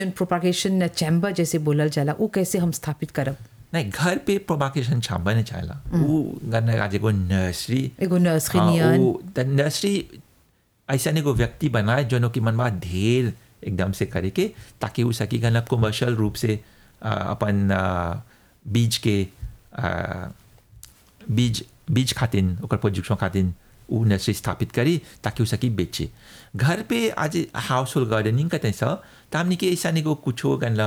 Propagation chamber जैसे बोलल जाला उ कैसे हम स्थापित करब नहीं घर पे प्रोपागेशन छांबा नहीं चाहेला वो गन्ना आज एगो नर्सरी एगो नर्सरी हाँ, नियन वो त नर्सरी ऐसा एगो व्यक्ति बनाए जो कि मनवा ढेर एकदम से करे के ताकि वो सकी गना कमर्शियल रूप से आ, अपन आ, बीज के आ, बीज बीज खातिन ओकर प्रोडक्शन खातिन उ नर्सरी स्थापित करी ताकि उ सकी बेचे घर पे आज हाउस होल्ड गार्डनिंग करते सा तो हमने के ऐसा नहीं को कुछो गनला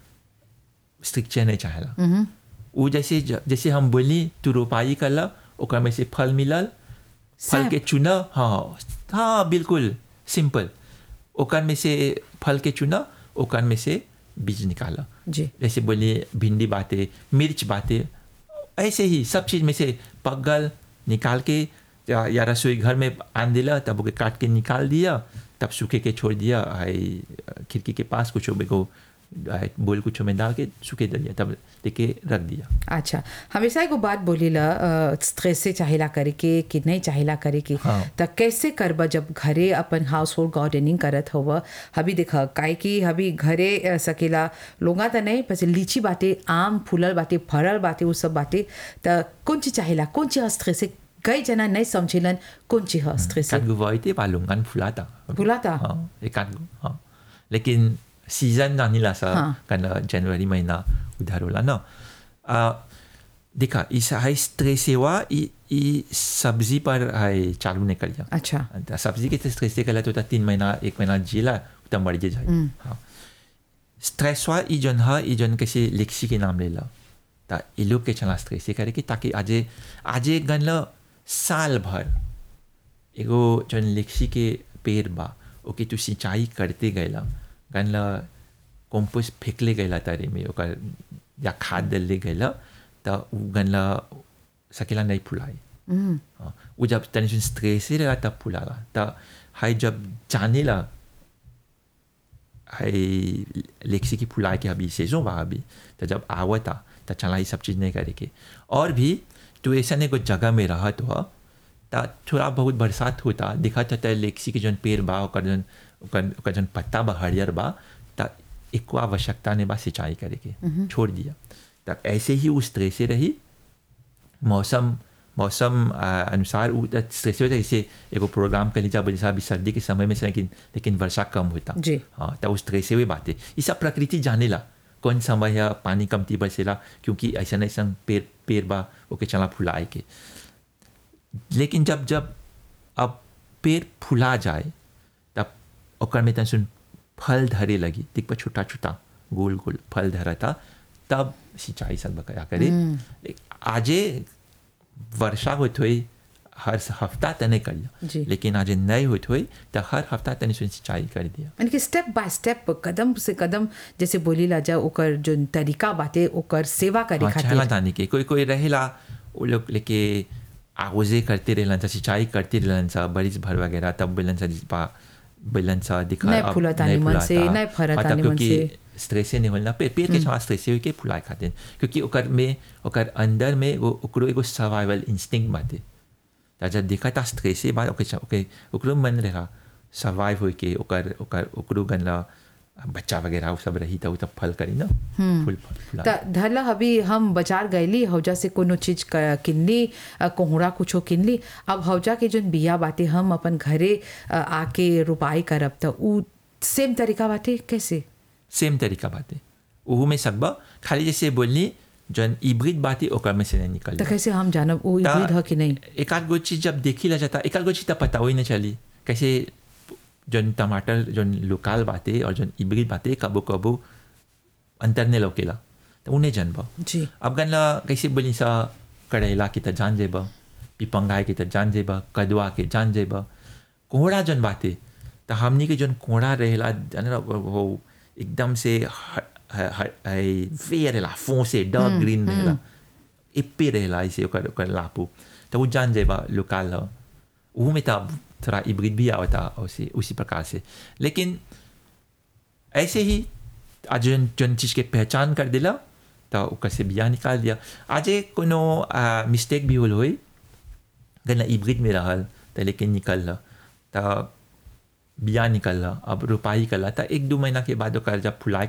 स्ट्रिक्चर नहीं चाहेला वो जैसे जैसे हम बोली तू रोपाई करला ओकर में से फल मिलल फल सैप। के चुना हाँ हाँ बिल्कुल सिंपल ओकर में से फल के चुना ओकर में से बीज निकाला जी जैसे बोलिए भिंडी बातें मिर्च बातें ऐसे ही सब चीज़ में से पगल निकाल के या, या रसोई घर में आन दिला तब ओके काट के निकाल दिया तब सूखे के छोड़ दिया आई खिड़की के पास कुछ को बोल कुछ में डाल के सूखे दे दिया तब लेके रख दिया अच्छा हमेशा एगो बात बोलीला स्ट्रेस से चाहेला करे के कि नहीं चाहेला करे के हाँ। त कैसे करब जब घरे अपन हाउस होल्ड गार्डनिंग करत हव हबी देख काहे कि हबी घरे अ, सकेला लोगा त नहीं पस लीची बाटे आम फूलल बाटे फरल बाटे उ सब बाटे त कौन चीज चाहेला कौन चीज स्ट्रेस से कई जना नहीं समझेलन कौन चीज ह स्ट्रेस से एकाध गो वही थे बालूंगन फुलाता फुलाता? हाँ एकाध गो हाँ लेकिन सीजन नानी ला सा हाँ। कन जनवरी महीना उधर होला ना आ, देखा इस हाई स्ट्रेस हुआ ई ई सब्जी पर हाई चालू नहीं कर अच्छा जा सब्जी के तो स्ट्रेस से कला तो ता तीन महीना एक महीना जिला तब मर जाए हाँ स्ट्रेस हुआ ई जन हा ई जन कैसे लिक्सी के नाम ले ला ता ई लोग के चला स्ट्रेस से करे कि ताकि आजे आजे गन ला साल भर एगो जन लिक्सी के पेड़ बा ओके तू सिंचाई करते गैला गन ला कंपोस्ट फेंकले गैला तारे में ओकर या खाद डलले गैला त उ गन ला सकेला नहीं फुलाए हाँ, वो जब तनी सुन स्ट्रेस रहेगा तब फुलागा त हाई जब जाने ला हाई लेक्सी की फुलाए के अभी सेजों बा अभी तो जब आवता तो चला ये सब चीज़ नहीं करे के और भी तो ऐसा नहीं कोई जगह में रहा तो ता थोड़ा बहुत बरसात होता दिखा था लेक्सी के जन पेड़ बा ओकर जन ओकर ओकर जन पत्ता बा हरियर बा ता एको आवश्यकता ने बा सिंचाई करे के छोड़ दिया तब ऐसे ही उस तरह से रही मौसम मौसम आ, अनुसार उ स्ट्रेस होता है जैसे एगो प्रोग्राम कर लीजिए जैसे अभी सर्दी के समय में से लेकिन लेकिन वर्षा कम होता जी। हाँ तो उस तरह से हुई बातें ये सब प्रकृति जाने ला कौन समय है पानी कमती बरसेला क्योंकि ऐसा नहीं संग पेड़ पेड़ बा ओके चला फुलाए के लेकिन जब जब अब पेड़ फुला जाए तब ओकर में तन फल धरे लगी दिख पर छोटा छोटा गोल गोल फल धरता तब सिंचाई सब क्या करे आजे वर्षा होत हुई हर हफ्ता तने कर जी। लिया लेकिन आज नहीं होत हुई तो हर हफ्ता तने सुन सिंचाई कर दिया यानी कि स्टेप बाय स्टेप कदम से कदम जैसे बोली ला जा ओकर जो तरीका बाटे ओकर सेवा करे हाँ, खातिर छाला जाने के कोई कोई रहेला वो लोग लेके आगोजे करते रहलन सा सिंचाई करते रहलन सा बरिस भर वगैरह तब बेलन सा जिस पा बेलन सा दिखा नहीं अब फुलता नहीं निमन से, फुलाता। नहीं फरता हाँ, तब निमन क्योंकि से। स्ट्रेस नहीं होना पेड़ पेड़ के छाला स्ट्रेस हुई के फुलाए खातिर क्योंकि ओकर में ओकर अंदर में वो ओकरो एगो सर्वाइवल इंस्टिंक्ट बाटे ता जब देखा था स्ट्रेस से बाद ओके ओके ओकरो मन रहा सर्वाइव होई के ओकर ओकर ओकरो गनला बच्चा वगैरह वो सब रही था वो तब फल करी ना फूल फल फुला त धरला अभी हम बाजार गईली हौजा से कोनो चीज क- किनली अ, कोहड़ा कुछो किनली अब हौजा के जोन बिया बाटे हम अपन घरे अ, आके रोपाई करब त उ सेम तरीका बाटे कैसे सेम तरीका बात है ओहू में सकबा खाली जैसे बोलनी जन इब्रिड बात है ओकर में से नहीं निकल त कैसे हम जानब उ ता- इब्रिड ह कि नहीं एक आध गो चीज जब देखी ला जाता एक आध गो चीज तब पता ही नहीं चली कैसे जन टमाटर जन लोकल बातें और जन इब्रिड बातें कबो कबो अंतर नहीं लौकेला तो उन्हें जनबा जी अब गनला कैसे बोली सा कड़ैला की त जान जेबा पिपंगाए की त जान जेबा कदवा के जान जेबा कोहड़ा जन बाते तो हमनी के जन कोहड़ा रहेला जाने वो वो एकदम से फेयर रहेला फोसे डार्क ग्रीन रहेला इप्पे रहेला ऐसे ओकर ओकर लापू तो वो जान जेबा लोकल ह वो में तब थोड़ा इब्रिड भी आवता उसी उसी प्रकार से लेकिन ऐसे ही आज जन जन चीज के पहचान कर दिला तो ओकर से बिया निकाल दिया आज कोनो मिस्टेक भी होल होई गना इब्रिड में रहल तो लेकिन निकल तो बिया निकल अब रोपाई कला त एक दो महीना के बाद ओकर जब फुलाए